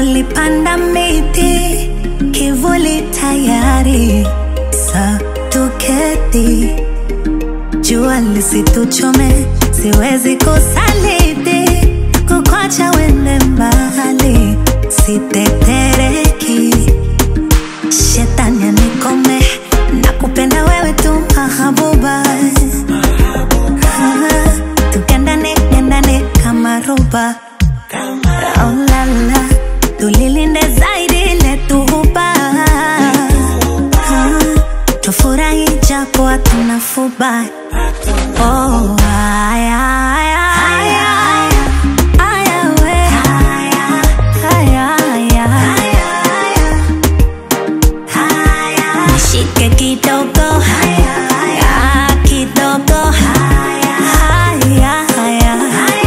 tulipanda miti kivuli tayari sa tuketi jua lisituchome siwezi kusaliti kukwacha wende mbali sitetereki shetani anikome na kupenda wewe tu mahabuba tukendane kendane kama roba oh, la, la. tulilinde zaidi letuhuba tufurahi japo hatuna fuba oh, aya, aya, aya, aya, we. Aya, aya. Nishike kidogo Ah, kidogo Haya, haya. Haya,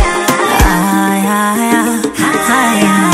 haya.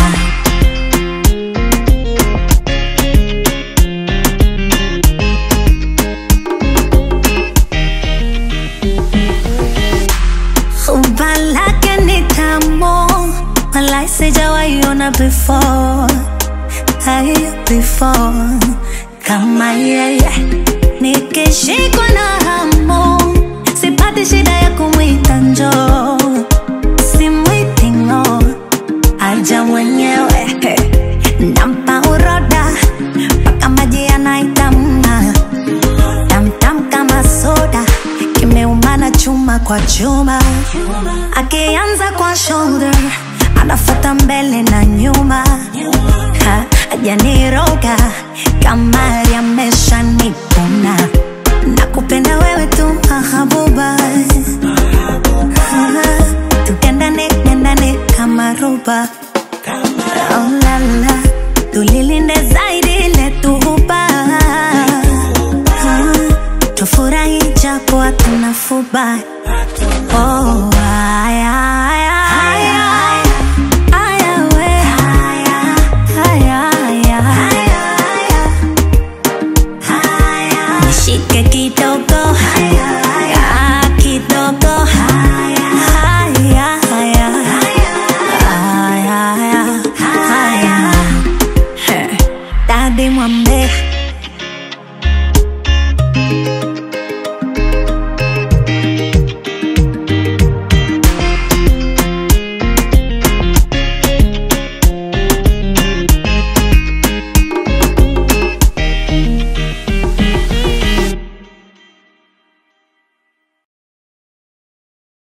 Umba lake ni tamu Walai sijawaiona before Hai before Kama yeye Nikishikwa na hamu Sipati shida ya kumwita njoo Simwiti ng'o Aja mwenyewe Nampa uroda Paka maji yanaitamna Tamtam kama soda Kimeumana chuma kwa chuma Akianza kwa shoulder Anafata mbele na nyuma Ha, Hajaniroga Kamari amesha nipuna Nakupenda wewe tu mahabuba Ha, Tukendane kendane kama roba Oh la la Tulilinde zaidi letuhuba tufurahi japo hatuna fuba